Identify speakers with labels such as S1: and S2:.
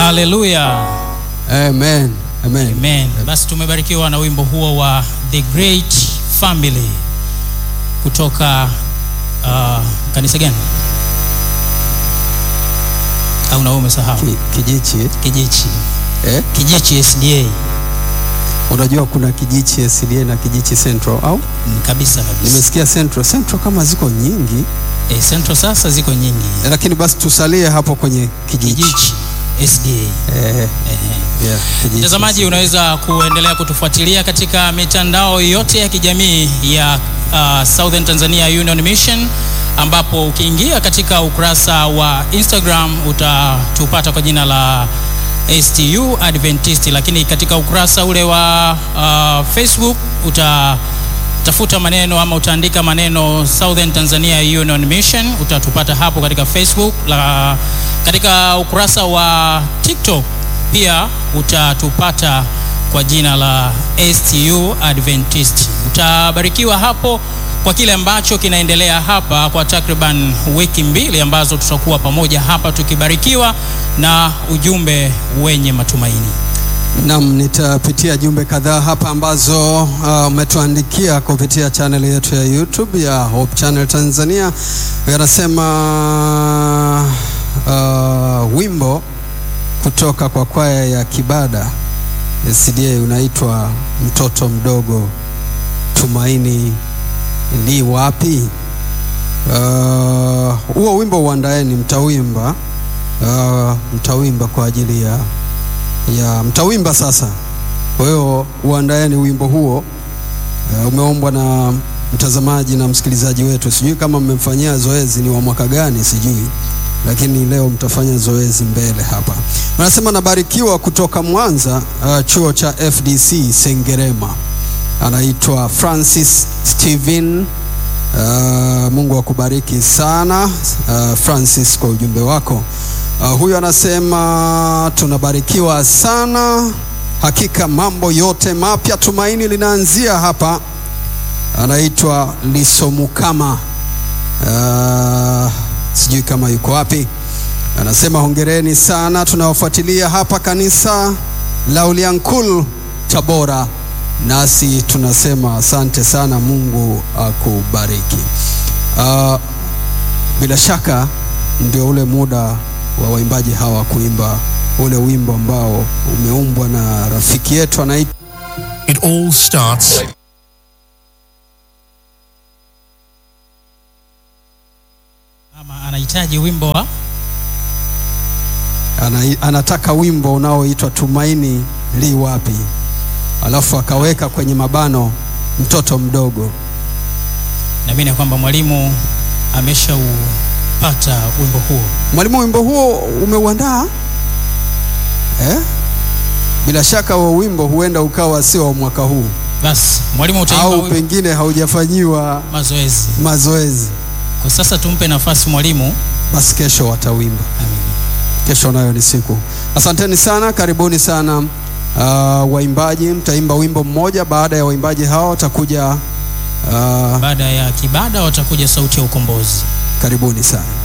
S1: Haleluya.
S2: Amen. Amen.
S1: Amen. Basi tumebarikiwa na wimbo huo wa The Great Family kutoka uh, kanisa gani? Au na wewe umesahau?
S2: Ki, kijichi
S1: Kijichi.
S2: eh?
S1: Kijichi SDA.
S2: Unajua kuna kijichi SDA na kijichi Central au?
S1: Mm, kabisa kabisa.
S2: Nimesikia Central. Central kama ziko nyingi
S1: Eh, Central sasa ziko nyingi.
S2: eh, lakini basi tusalie hapo kwenye kijichi.
S1: Kijichi SDA.
S2: Eh,
S1: Ehe.
S2: yeah, kijichi.
S1: Mtazamaji, unaweza kuendelea kutufuatilia katika mitandao yote ya kijamii ya uh, Southern Tanzania Union Mission, ambapo ukiingia katika ukurasa wa Instagram utatupata kwa jina la STU Adventist, lakini katika ukurasa ule wa uh, Facebook utatafuta maneno ama utaandika maneno Southern Tanzania Union Mission, utatupata hapo katika Facebook. La, katika ukurasa wa TikTok pia utatupata kwa jina la STU Adventist. Utabarikiwa hapo kwa kile ambacho kinaendelea hapa kwa takriban wiki mbili ambazo tutakuwa pamoja hapa tukibarikiwa na ujumbe wenye matumaini.
S2: Naam, nitapitia jumbe kadhaa hapa ambazo uh, umetuandikia kupitia channel yetu ya YouTube ya Hope Channel Tanzania. Yanasema uh, wimbo kutoka kwa kwaya ya Kibada SDA unaitwa mtoto mdogo, tumaini li wapi? Uh, huo wimbo uandaeni, mtawimba uh, mtawimba kwa ajili ya ya mtawimba sasa. Kwa hiyo uandaeni wimbo huo. Uh, umeombwa na mtazamaji na msikilizaji wetu. Sijui kama mmemfanyia zoezi, ni wa mwaka gani sijui, lakini leo mtafanya zoezi mbele hapa. Anasema nabarikiwa kutoka Mwanza, uh, chuo cha FDC Sengerema. Anaitwa Francis Steven. Uh, Mungu akubariki sana uh, Francis kwa ujumbe wako. Uh, huyu anasema tunabarikiwa sana hakika, mambo yote mapya, tumaini linaanzia hapa. Anaitwa Lisomukama, uh, sijui kama yuko wapi. Anasema hongereni sana, tunawafuatilia hapa kanisa la Uliankul Tabora, nasi tunasema asante sana, Mungu akubariki. Uh, bila shaka ndio ule muda wa waimbaji hawa kuimba ule wimbo ambao umeumbwa na rafiki yetu anaitwa
S3: It all starts
S1: Ama anahitaji wimbo wa
S2: ana, anataka wimbo unaoitwa tumaini li wapi, alafu akaweka kwenye mabano mtoto mdogo.
S1: naamini ya kwamba mwalimu ameshaupata wimbo huo.
S2: Mwalimu, wimbo huo umeuandaa eh? Bila shaka huo wimbo huenda ukawa sio wa mwaka huu
S1: Basi mwalimu utaimba
S2: au
S1: wimbo
S2: pengine haujafanyiwa
S1: mazoezi.
S2: mazoezi,
S1: Kwa sasa tumpe nafasi mwalimu.
S2: basi kesho watawimba.
S1: Amen.
S2: Kesho nayo ni siku. Asanteni sana, karibuni sana uh, waimbaji. Mtaimba wimbo mmoja. Baada ya waimbaji hao watakuja uh,
S1: Baada ya kibada watakuja sauti ya ukombozi.
S2: karibuni sana.